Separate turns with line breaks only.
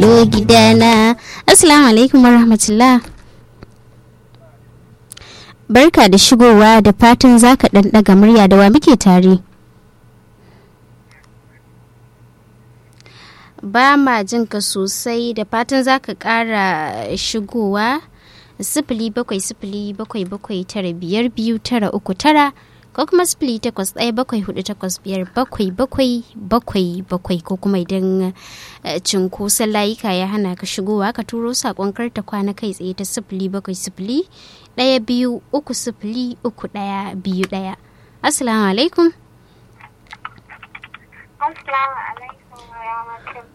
shigo gidana assalamu alaikum warahmatullah barka da shigowa da fatan zaka dan daga murya da wa muke tare ba ma jin ka sosai da fatan zaka kara shigowa sifili bakwai sifili bakwai bakwai tara biyar biyu tara uku tara ko kuma sifili takwas ɗaya bakwai hudu takwas biyar bakwai bakwai bakwai bakwai ko kuma idan cinkoson layuka ya hana ka shigowa ka turo saƙon karta kwana kai tsaye ta sifili bakwai sifili ɗaya biyu uku sifili uku ɗaya biyu ɗaya assalamu alaikum
Assalamu alaikum wa rahmatullahi